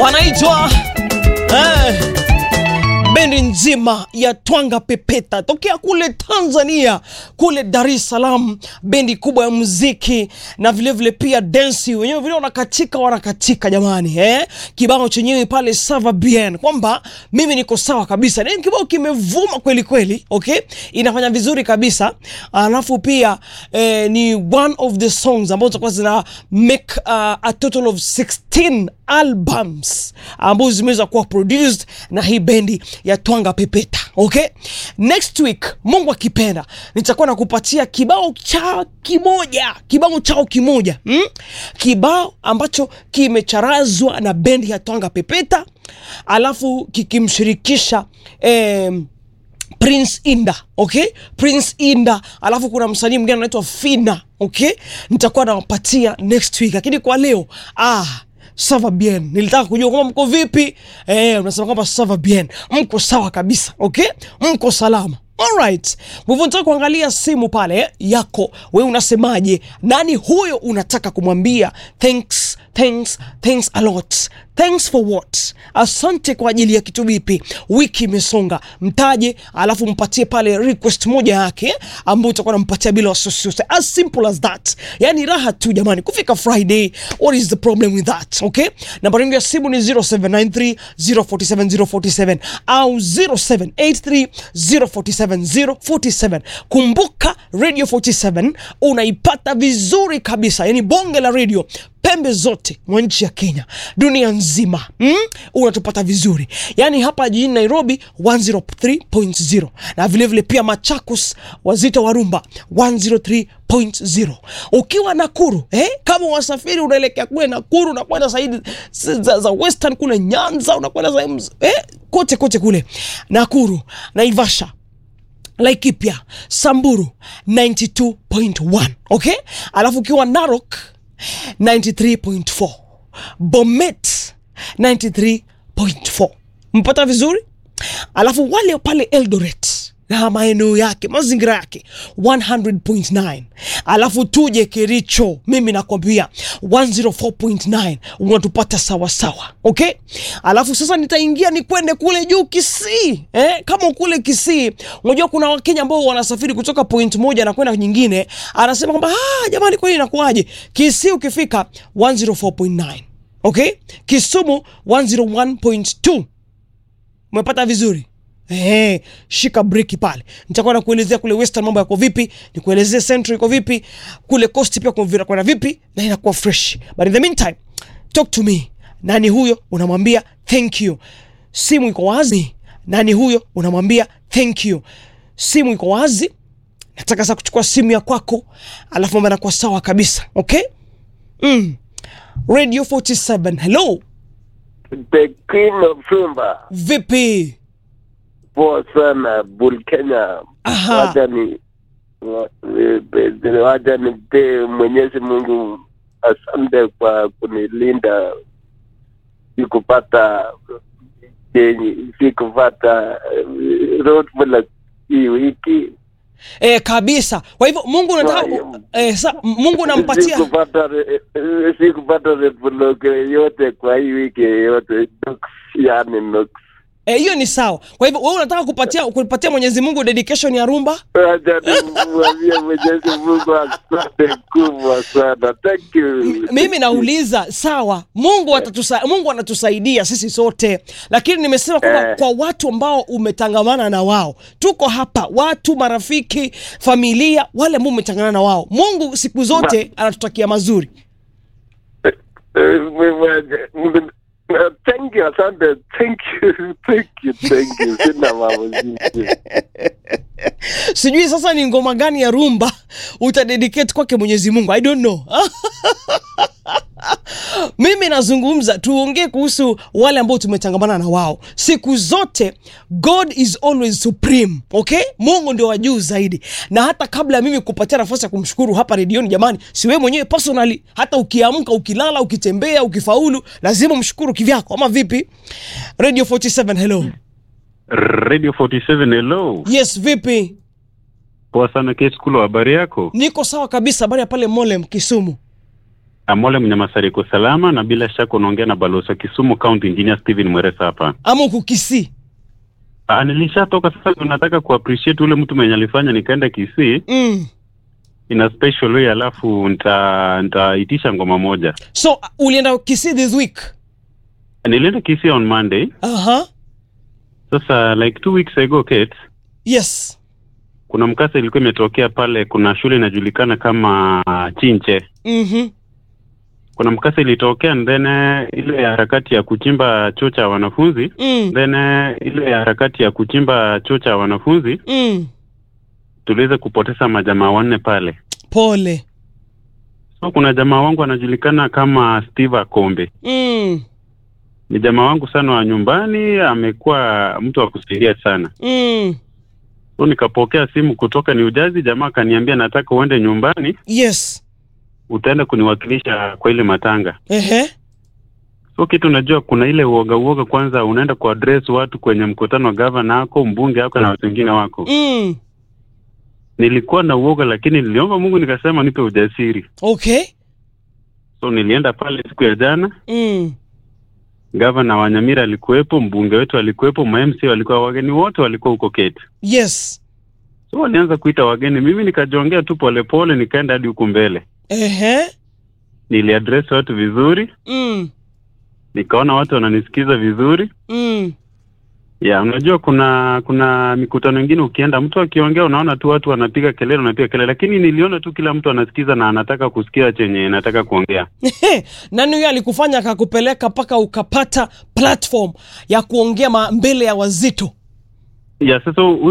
wanaitwa eh, bendi nzima ya Twanga Pepeta tokea kule Tanzania, kule Dar es Salaam, bendi kubwa ya muziki na vilevile vile pia densi, wenyewe vile wanakatika wanakatika jamani, eh? Kibao chenyewe pale sava bien, kwamba mimi niko sawa kabisa, ni kibao kimevuma kweli kweli, okay, inafanya vizuri kabisa, alafu pia eh, ni one of the songs ambazo zitakuwa zina make uh, a total of 16 albums ambazo zimeweza kuwa produced na hii bendi ya Twanga Pepeta. Okay, next week Mungu akipenda, nitakuwa nakupatia kibao cha kimoja, kibao chao kimoja mm? kibao ambacho kimecharazwa na bendi ya Twanga Pepeta, alafu kikimshirikisha eh, Prince Inda, okay? Prince Inda, alafu kuna msanii mwingine anaitwa Fina, okay? Nitakuwa nawapatia next week, lakini kwa leo ah Sava bien, nilitaka kujua kwamba mko vipi. Eh, unasema kwamba sava bien, mko sawa kabisa, okay, mko salama. Alright, kwa hivyo nataka kuangalia simu pale eh, yako wewe, unasemaje? Nani huyo unataka kumwambia thanks, thanks, thanks a lot, thanks for what? Asante kwa ajili ya kitu vipi? Wiki imesonga, mtaje, alafu mpatie pale request moja yake ambayo utakuwa nampatia bila wasiwasi, as simple as that. Yani raha tu jamani, kufika Friday, what is the problem with that? Okay, namba yangu ya simu ni 0793 047 047 au 0783 047 047. Kumbuka Radio 47 unaipata vizuri kabisa, yani bonge la radio pembe zote mwa nchi ya Kenya, dunia nzima mm? unatupata vizuri yaani hapa jijini Nairobi 103.0 na vilevile vile pia Machakos, Wazito wa Rumba 103.0. Ukiwa Nakuru eh, kama wasafiri unaelekea kule Nakuru, unakwenda saidi za, za Western kule Nyanza, unakwenda sehemu eh, kote kote kule Nakuru, Naivasha Laikipia, Samburu 92.1, okay? Alafu ukiwa Narok 93.4 Bomet 93.4 mpata vizuri. Alafu wale pale Eldoret na maeneo yake mazingira yake 100.9. Alafu tuje Kericho, mimi nakwambia 104.9 unatupata sawa sawa, okay. Alafu sasa nitaingia ni kwende kule juu Kisii, eh? Kama kule Kisii, unajua kuna Wakenya ambao wanasafiri kutoka point moja na kwenda nyingine, anasema kwamba ah, jamani, kwani inakuwaje? Kisii ukifika 104.9, okay. Kisumu 101.2, umepata vizuri. Hey, shika breki pale, nitakuwa nakuelezea kule Western mambo yako vipi, nikuelezee Central iko vipi, kule Coast pia kwenda vipi, na inakuwa fresh. But in the meantime, talk to me. Nani huyo unamwambia thank you? Simu iko wazi. Nani huyo unamwambia thank you? Simu iko wazi. Nataka sasa kuchukua simu ya kwako, alafu mambo yanakuwa sawa kabisa, okay? Mm. Radio 47, hello. The Queen of Simba. Vipi? Poa sana Bull Kenya. Aha. Wacha ni wa- eh, wacha nipe Mwenyezi Mungu asante kwa kunilinda sikupata yenye sikupata eh, roadblock hii wiki Eh, kabisa. Kwa hivyo Mungu unataka eh, sa, Mungu unampatia sikupata eh, eh, sikupata roadblock yote kwa hii wiki yote Nuks, yani nuks. eh, hiyo ni sawa. Kwa hivyo wewe unataka kupatia kupatia Mwenyezi Mungu dedication ya rumba? Wacha nimwambie Mwenyezi Mungu asante kubwa sana. Thank you. Mimi nauliza sawa, Mungu atatusa, Mungu anatusaidia sisi sote, lakini nimesema kwamba Eh. kwa watu ambao umetangamana na wao, tuko hapa, watu marafiki, familia, wale ambao umetangamana na wao, Mungu siku zote anatutakia mazuri. Eh, mwe- eh, Thank you, asante. Thank you. Thank you. Thank you. Sina mambo jinsi. Sijui sasa ni ngoma gani ya rumba utadedicate kwake Mwenyezi Mungu, I don't know. Mimi nazungumza, tuongee kuhusu wale ambao tumetangamana na wao siku zote. God is always supreme, okay? Mungu ndio wa juu zaidi, na hata kabla ya mimi kupatia nafasi ya kumshukuru hapa redioni, jamani, si wewe mwenyewe personally, hata ukiamka, ukilala, ukitembea, ukifaulu, lazima mshukuru kivyako, ama vipi? Radio 47, hello. Radio 47 hello. Yes, vipi? Poa sana Keskulo, habari yako? Niko sawa kabisa. Habari ya pale Molem Kisumu? Amole Mnyamasari iko salama, na bila shaka unaongea na balozi wa Kisumu County Engineer Steven Mweresa hapa. ama uko Kisii? Ah, nilishatoka sasa, tunataka kuappreciate ule mtu mwenye alifanya nikaenda Kisii Mm. in a special way, alafu nita nitaitisha ngoma moja. So uh, ulienda Kisii this week? Nilienda Kisii on Monday. Aha. Sasa like two weeks ago Kate, Yes. kuna mkasa ilikuwa imetokea pale, kuna shule inajulikana kama Chinche. Mhm. Kuna mkasa ilitokea and then eh, ile harakati ya kuchimba choo cha wanafunzi Mm. then eh, ile harakati ya kuchimba choo cha wanafunzi Mm. tuliweza kupoteza majamaa wanne pale. Pole. So kuna jamaa wangu anajulikana kama Steve Akombe, Mm. ni jamaa wangu sana wa nyumbani, amekuwa mtu wa kusaidia sana. Mm. So nikapokea simu kutoka New Jersey, jamaa akaniambia nataka uende nyumbani, Yes. utaenda kuniwakilisha kwa ile matanga. Ehe. So kitu najua kuna ile uoga uoga, kwanza unaenda kuaddress watu kwenye mkutano wa gavana wako, mbunge wako na watu wengine wako. Mm. Nilikuwa na uoga, lakini niliomba Mungu nikasema nipe ujasiri. Okay. So nilienda pale siku ya jana, Mm. gavana wa Nyamira alikuwepo, mbunge wetu alikuwepo, ma-MC walikuwa, wageni wote walikuwa huko Kete. Yes. So walianza kuita wageni, mimi nikajongea tu polepole, nikaenda hadi huku mbele, Ehe. niliaddress watu vizuri, Mm. nikaona watu wananisikiza vizuri. Mm. Ya, unajua kuna kuna mikutano mingine ukienda, mtu akiongea unaona tu watu wanapiga kelele, wanapiga kelele, lakini niliona tu kila mtu anasikiza na anataka kusikia chenye nataka kuongea. Ehe. Nani huyo alikufanya akakupeleka mpaka ukapata platform ya kuongea ma- mbele ya wazito? Ya, sasa